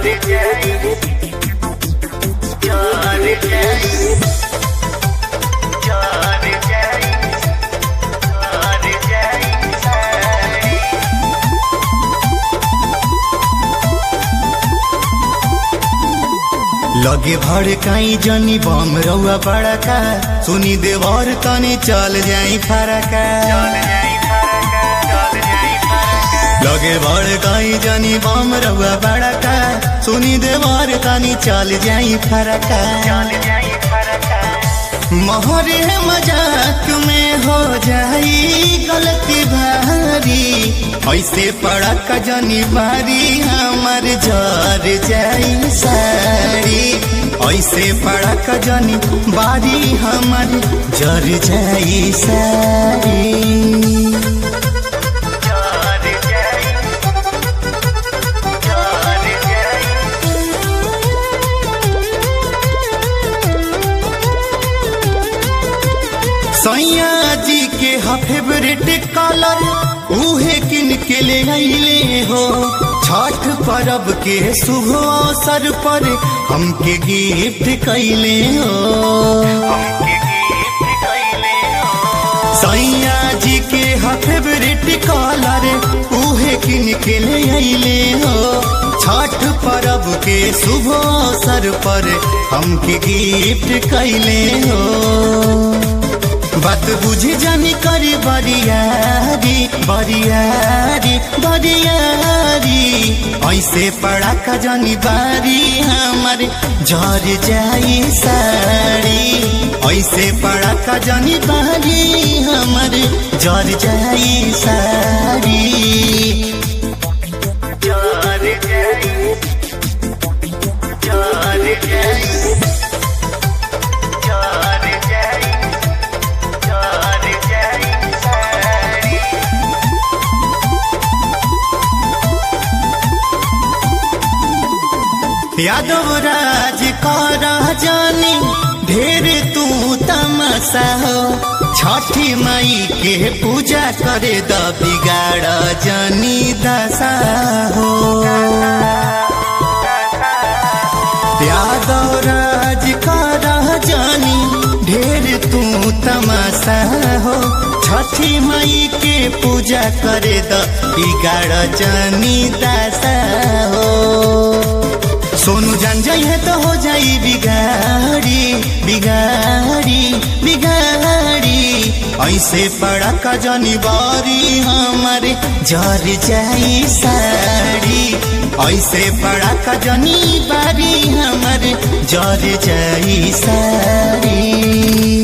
लगे भड़काई जनी बम रउआ बड़का सुनी देवर तनी चल जाई फरका लगे भड़काई जनी बम रउआ बड़का सुनी देवर तनी चल जाई फरका मोहरे मजाक में हो जाई गलती भारी ऐसे पड़क जनी बारी हमर जर जाई सारी ऐसे पड़क जनी बारी हमर जर जाई सारी सैया जी के हा फेवरेट कलर उहे किन के ले आइले हो छठ पर्व के शुभ अवसर पर हमके गिफ्ट कैले हो सैया जी के हा फेवरेट कलर उहे किन के ले आइले हो छठ पर्व के शुभ अवसर पर हमके गिफ्ट कैले हो बात बुझे जानी करी बरियारी बरियारी बरियारी ऐसे पड़ा का जानी बारी हमारे झर जाई साड़ी ऐसे पड़ा का जानी बारी हमारे झर जाई साड़ी झर जाई झर जाई यादव राज कर जानी ढेर तू तमसा हो छठी माई के पूजा करे द बिगाड़ जानी दशा हो यादव राज कर जानी ढेर तू तमसा हो छठी माई के पूजा करे द बिगाड़ जानी दशा हो सोनू जान जाई है तो हो जाई बिगाड़ी बिगाड़ी बिगाड़ी ऐसे पड़ा का जानी बारी हमारे जर जाई साड़ी ऐसे पड़ा का जानी बारी हमारे जर जाई साड़ी